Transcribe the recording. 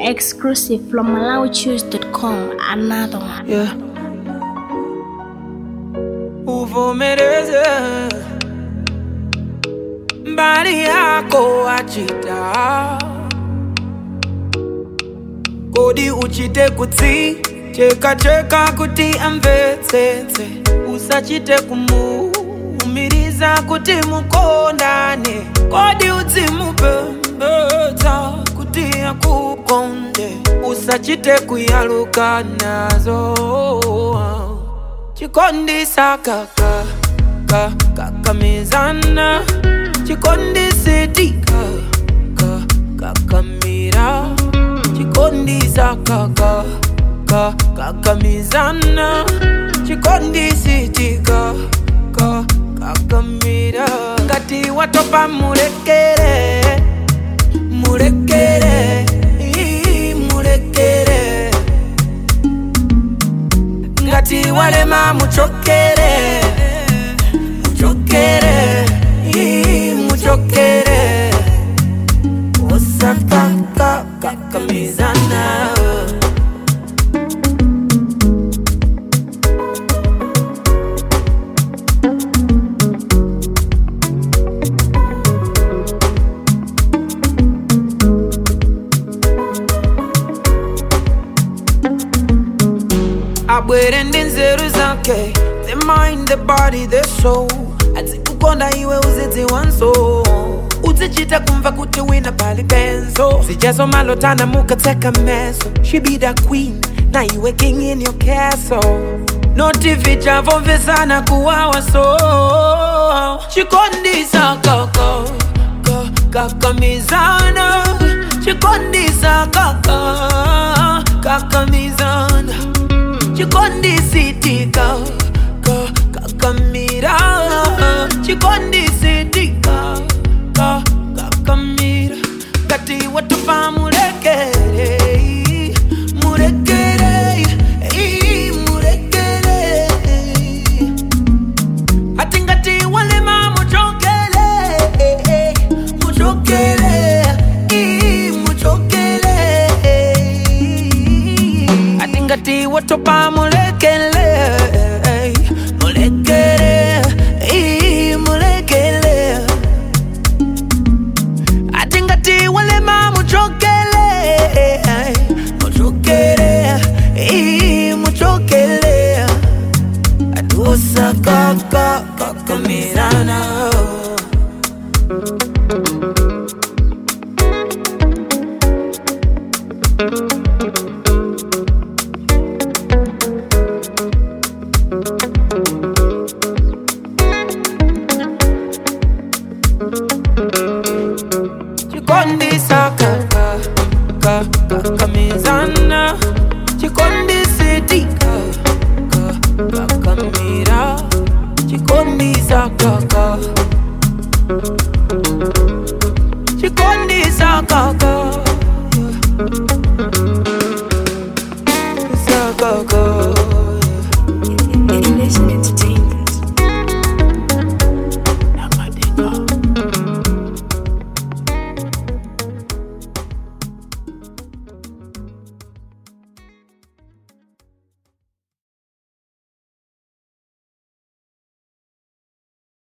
Exclusive from MalawiChoose.com. Another one. yeah. uvomereze mbali yako achita kodi uchite kutsi cheka cheka kuti amvetsetse usachite kumuumiriza kuti mukondane kodi udzimupembedza kuti akukonde usachite kuyaluka nazo chikondisa kaka ka kakamizana chikondisetika ka kakamira chikondisa kaka ka kakamizana chikondisitika ka kakamira ngati watopa mulekere mulekere ii, mulekere ngati walema muchokere muchokere ii, muchokere osakaka kakamizana abwere ndi nzeru zake the mind the body the soul adzikukonda iwe uzidziwanso uzichita kumva kuti wina pali benzo zijazo malotana mukatseka meso she be the queen na iwe king in your castle noti vichavomvesana kuwawa so chikondisa kaka ka- kakamizana chikondisa kaka kakamizana chikondisitika ka kakamira chikondisitika ka kakamira ngati watopa mulekere mulekere ii, mulekere ati ngati walema muchokele muchokele ii, muchokele ati ngati watopa mulekele mulekele ii, mulekele ati ngati walema muchokele muchokele ii, muchokele adusa kaka kakamirana chikondisa kaka ka kakamizana chikondisitika ka kakamira chikondisa kaka chikondisa kaka Sa kaka Listening to